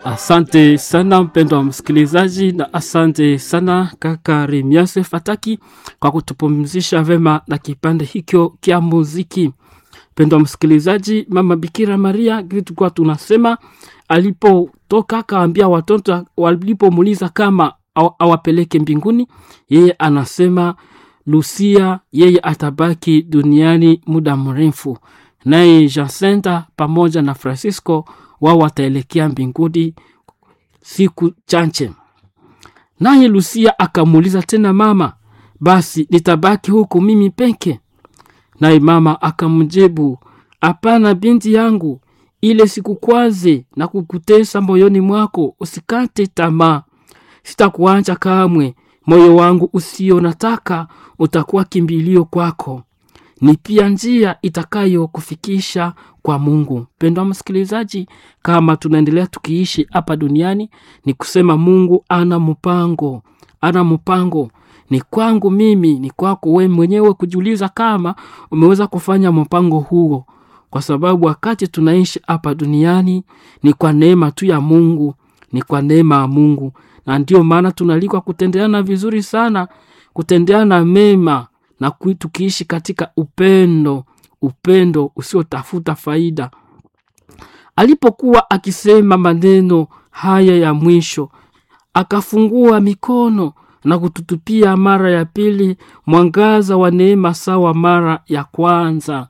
Asante sana mpendo wa msikilizaji, na asante sana kaka Remiase Fataki kwa kutupumzisha vema na kipande hicho kya muziki. Mpendo wa msikilizaji, mama Bikira Maria tulikuwa tunasema alipotoka akaambia watoto walipomuuliza kama aw- awapeleke mbinguni, yeye anasema Lucia yeye atabaki duniani muda mrefu, naye Jacinta pamoja na Francisco wao wataelekea mbinguni siku chache. Naye Lucia akamuuliza tena mama, basi nitabaki huku mimi peke? Naye mama akamjibu, hapana binti yangu, ile sikukwaze na kukutesa moyoni mwako, usikate tamaa, sitakuacha kamwe. Moyo wangu usio nataka utakuwa kimbilio kwako, ni pia njia itakayokufikisha kwa Mungu. Mpendwa msikilizaji, kama tunaendelea tukiishi hapa duniani, ni kusema Mungu ana mpango, ana mpango ni kwangu mimi, ni kwako we mwenyewe kujiuliza kama umeweza kufanya mpango huo, kwa sababu wakati tunaishi hapa duniani ni kwa neema tu ya Mungu, ni kwa neema ya Mungu, na ndio maana tunalikwa kutendeana vizuri sana, kutendeana mema na kui- tukiishi katika upendo, upendo usiotafuta faida. Alipokuwa akisema maneno haya ya mwisho, akafungua mikono na kututupia mara ya pili mwangaza wa neema sawa mara ya kwanza,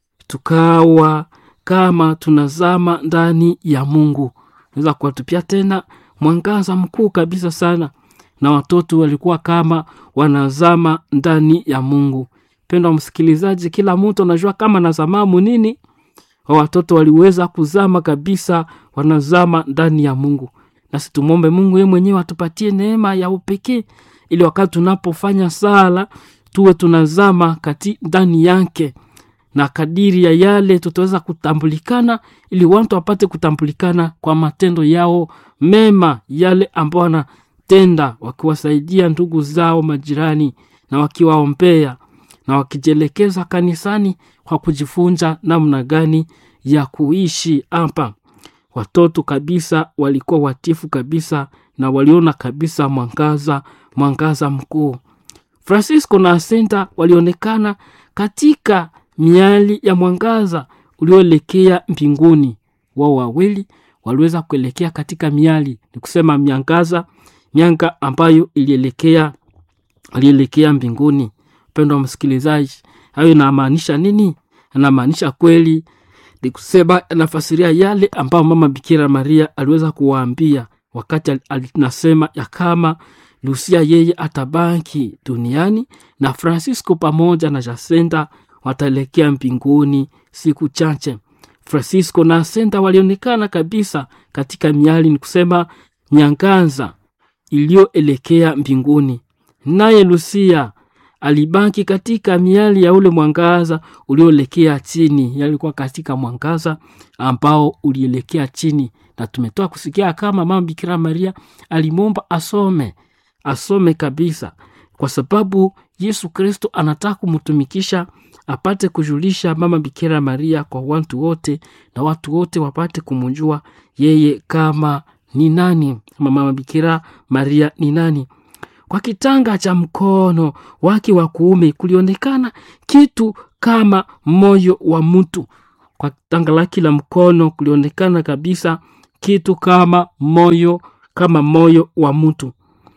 tukawa kama tunazama ndani ya Mungu. Naweza kuwatupia tena mwangaza mkuu kabisa sana, na watoto walikuwa kama wanazama ndani ya Mungu. Pendwa msikilizaji, kila mtu anajua kama nazamamu nini wa watoto waliweza kuzama kabisa, wanazama ndani ya Mungu. Nasi tumwombe Mungu yeye mwenyewe atupatie neema ya upekee, ili wakati tunapofanya sala tuwe tunazama kati ndani yake, na kadiri ya yale tutaweza kutambulikana, ili watu wapate kutambulikana kwa matendo yao mema, yale ambao wanatenda, wakiwasaidia ndugu zao majirani na wakiwaombea na wakijielekeza kanisani kwa kujifunza namna gani ya kuishi hapa. Watoto kabisa walikuwa watifu kabisa na waliona kabisa mwangaza, mwangaza mkuu. Francisco na Asenta walionekana katika miali ya mwangaza ulioelekea mbinguni. Wao wawili waliweza kuelekea katika miali, ni kusema miangaza, mianga ambayo ilielekea alielekea mbinguni. Mpendo wa msikilizaji, hayo inamaanisha nini? Anamaanisha kweli ni kusema, anafasiria yale ambayo mama Bikira Maria aliweza kuwaambia wakati al- alinasema ya kama Lucia yeye atabaki duniani na Francisco pamoja na Jacinta wataelekea mbinguni siku chache. Francisco na Jacinta walionekana kabisa katika miali, ni kusema nyangaza iliyoelekea mbinguni, naye Lucia alibaki katika miali ya ule mwangaza ulioelekea chini, yalikuwa katika mwangaza ambao ulielekea chini, na tumetoa kusikia kama mama Bikira Maria alimwomba asome, asome kabisa, kwa sababu Yesu Kristo anataka kumtumikisha apate kujulisha mama Bikira Maria kwa watu wote, na watu wote wapate kumjua yeye kama ni nani, kama mama Bikira Maria ni nani. Kwa kitanga cha mkono wake wa kuume kulionekana kitu kama moyo wa mtu. Kwa kitanga lake la mkono kulionekana kabisa kitu kama moyo, kama moyo wa mtu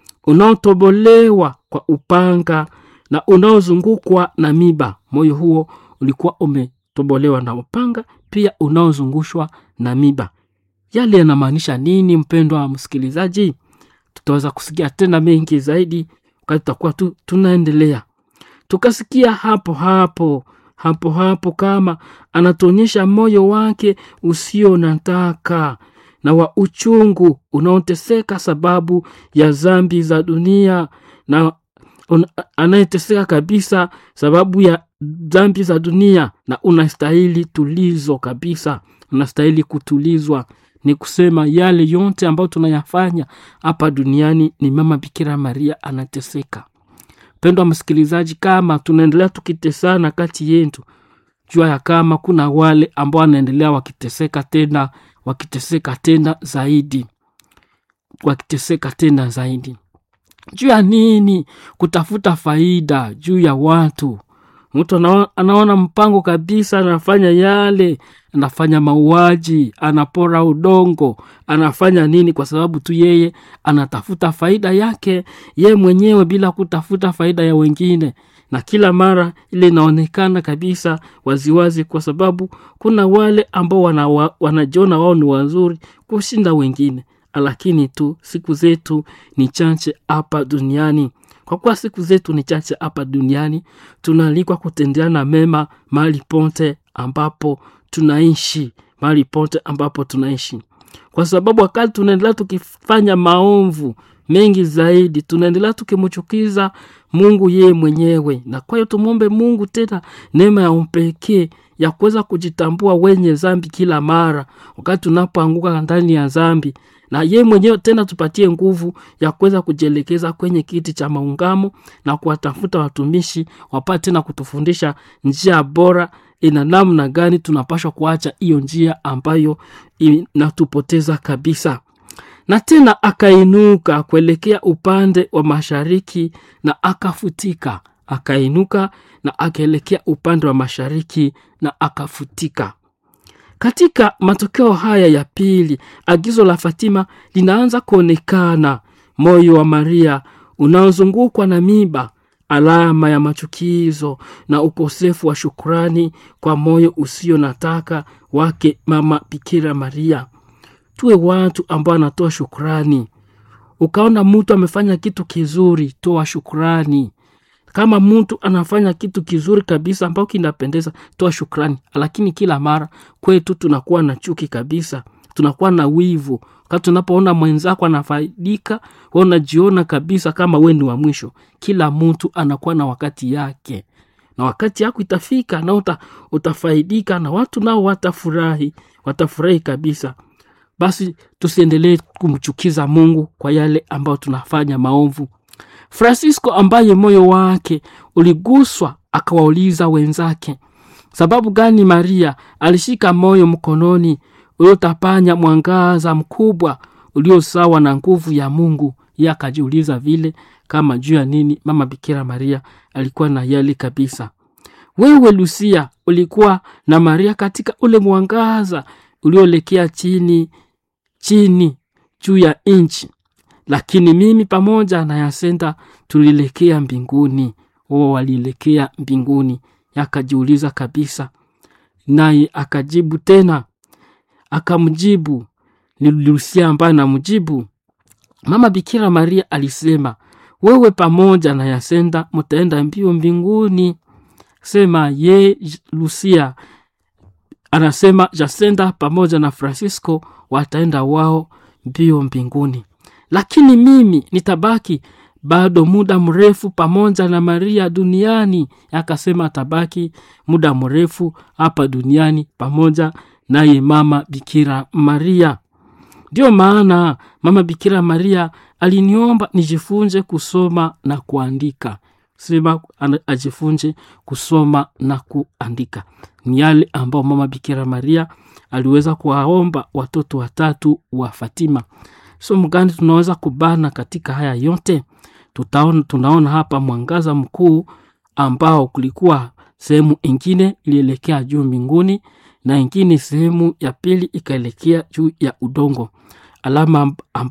unaotobolewa kwa upanga na unaozungukwa na miba. Moyo huo ulikuwa umetobolewa na upanga, pia unaozungushwa na miba. Yale yanamaanisha nini, mpendwa wa msikilizaji? tutaweza kusikia tena mengi zaidi wakati tutakuwa tu tunaendelea tukasikia hapo hapo hapo hapo kama anatuonyesha moyo wake usio nataka na wa uchungu unaoteseka sababu ya zambi za dunia na un- anayeteseka kabisa sababu ya dhambi za dunia na unastahili tulizo kabisa unastahili kutulizwa ni kusema yale yote ambayo tunayafanya hapa duniani ni mama bikira maria anateseka mpendwa msikilizaji kama tunaendelea tukitesana kati yetu jua ya kama kuna wale ambao wanaendelea wakiteseka tena wakiteseka tena zaidi wakiteseka tena zaidi. Juu ya nini? Kutafuta faida juu ya watu. Mtu anaona, anaona mpango kabisa, anafanya yale, anafanya mauaji, anapora udongo, anafanya nini? Kwa sababu tu yeye anatafuta faida yake ye mwenyewe bila kutafuta faida ya wengine, na kila mara ile inaonekana kabisa waziwazi, kwa sababu kuna wale ambao wana, wanajiona wao ni wazuri kushinda wengine, lakini tu siku zetu ni chache hapa duniani kwa kuwa siku zetu ni chache hapa duniani, tunaalikwa kutendeana mema mahali pote ambapo tunaishi, mahali pote ambapo tunaishi, kwa sababu wakati tunaendelea tukifanya maovu mengi zaidi, tunaendelea tukimchukiza Mungu yeye mwenyewe. Na kwa hiyo tumwombe Mungu tena neema ya umpekee ya kuweza kujitambua wenye zambi kila mara wakati tunapoanguka ndani ya zambi na ye mwenyewe tena tupatie nguvu ya kuweza kujielekeza kwenye kiti cha maungamo na kuwatafuta watumishi wapate na kutufundisha njia bora ina namna gani tunapashwa kuacha hiyo njia ambayo inatupoteza kabisa na tena akainuka kuelekea upande wa mashariki na akafutika akainuka na akaelekea upande wa mashariki na akafutika katika matokeo haya ya pili, agizo la Fatima linaanza kuonekana. Moyo wa Maria unaozungukwa na miba, alama ya machukizo na ukosefu wa shukrani kwa moyo usio nataka wake Mama Bikira Maria. Tuwe watu ambao anatoa shukrani. Ukaona mtu amefanya kitu kizuri, toa shukrani kama mtu anafanya kitu kizuri kabisa ambao kinapendeza, toa shukrani. Lakini kila mara kwetu tunakuwa na chuki kabisa, tunakuwa na wivu. Wakati tunapoona mwenzako anafaidika, wewe unajiona kabisa kama wewe ni wa mwisho. Kila mtu anakuwa na wakati yake, na wakati yako itafika na uta, utafaidika na watu nao watafurahi, watafurahi kabisa. Basi tusiendelee kumchukiza Mungu kwa yale ambayo tunafanya maovu. Francisco ambaye moyo wake uliguswa akawauliza wenzake, sababu gani Maria alishika moyo mkononi uliotapanya mwangaza mkubwa ulio sawa na nguvu ya Mungu? Ye akajiuliza vile kama juu ya nini mama Bikira Maria alikuwa na yali kabisa. Wewe Lucia ulikuwa na Maria katika ule mwangaza ulioelekea chini chini juu ya nchi lakini mimi pamoja na Yasenda tulielekea mbinguni, wao walielekea mbinguni. Akajiuliza kabisa, naye akajibu tena, akamjibu ni Lucia ambaye namjibu. Mama Bikira Maria alisema, wewe pamoja na Yasenda mtaenda mbio mbinguni. Sema ye Lucia anasema Yasenda pamoja na Francisco wataenda wao mbio mbinguni lakini mimi nitabaki bado muda mrefu pamoja na Maria duniani. Akasema atabaki muda mrefu hapa duniani pamoja naye mama Bikira Maria. Ndiyo maana mama Bikira Maria aliniomba nijifunze kusoma na kuandika. Sema ajifunze kusoma na kuandika, ni yale ambao mama Bikira Maria aliweza kuwaomba watoto watatu wa Fatima. Somo gani tunaweza kubana katika haya yote? Tutaona, tunaona hapa mwangaza mkuu ambao kulikuwa sehemu ingine ilielekea juu mbinguni na ingine sehemu ya pili ikaelekea juu ya udongo, alama